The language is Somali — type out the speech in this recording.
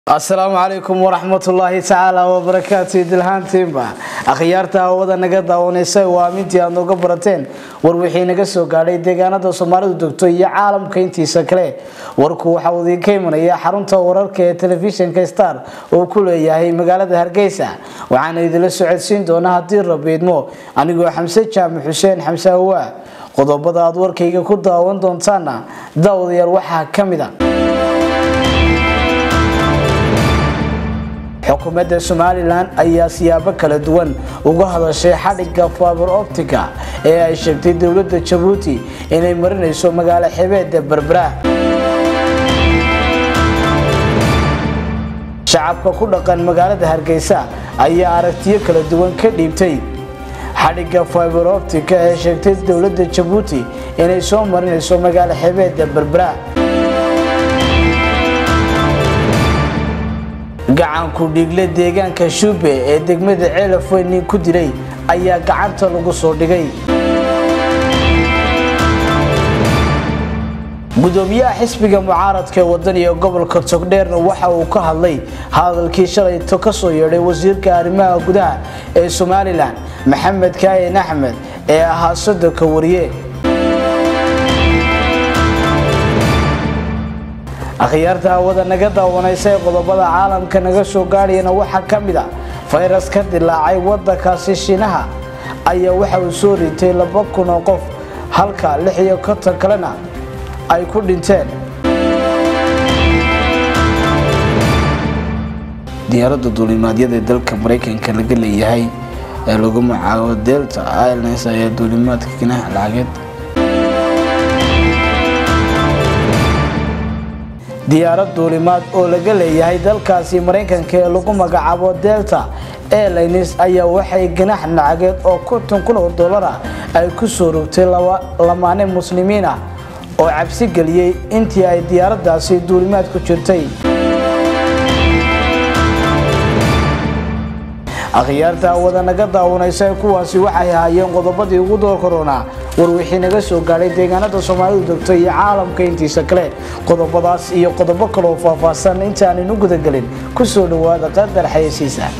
asalaamu calaykum waraxmatullaahi tacaala wabarakaatu idilhaantiinba akhyaarta hawada naga daawanaysa waa amintii aad nooga barateen war wixii naga soo gaadhay deegaanada soomaalidu degto iyo caalamka intiisa kale warku waxa uu idinka imanaya xarunta wararka ee telefishinka star oo ku leeyahay magaalada hargeysa waxaana idinla socodsiin doonaa haddii rabiidmo anigoo xamse jaamac xuseen xamse awaa qodobada aad warkayga ku daawan doontaana daawadayaal waxaa ka mid a xukuumadda somalilan ayaa siyaabo kala duwan uga hadashay xadhigga faber optica ee ay sheegtay dowladda jabuuti inay marinayso magaalo xebeeda berbera shacabka ku dhaqan magaalada hargeysa ayaa aragtiyo kala duwan ka dhiibtay xadhigga fiber optica ee sheegtay dowladda jabuuti inay soo marinayso magaalo xebeeda berbera gacanku dhiigle deegaanka shube ee degmada ceelafweyn nin ku dilay ayaa gacanta lagu soo dhigay gudoomiyaha xisbiga mucaaradka ee wadaniga gobolka togdheerna waxa uu ka hadlay hadalkii shalayto ka soo yeedhay wasiirka arrimaha gudaha ee somalilan maxamed kaayin axmed ee ahaa sodonka wariye akhyaarta hawada naga daawanaysa ee qodobada caalamka naga soo gaadhayana waxaa ka mid a fayras ka dilaacay wadankaasi shiinaha ayaa waxa uu soo ritay laba kun oo qof halka lix iyo konton kalena ay ku dhinteen diyaaradda duulimaadyada ee dalka maraykanka laga leeyahay ee lagu magacaabo delta airlines ayaa duulimaadka ginaha lacageed diyaarad duulimaad oo laga leeyahay dalkaasi maraykanka ee lagu magacaabo delta airlines ayaa waxay ganax lacageed oo konton kun oo dollara ay ku soo rogtay lamaane muslimiin ah oo cabsi geliyey intii ay diyaaraddaasi duulimaad ku jirtay akhyaarta hawada naga daawanaysa kuwaasi waxay ahaayeen qodobadii ugu door koronaa war wixii naga soo gaadhay deegaanada soomaalidu degto iyo caalamka intiisa kale qodobadaas iyo qodobo kaloo faahfaahsan intaanaynu gudagelin kusoo dhawaada qadar xayasiisa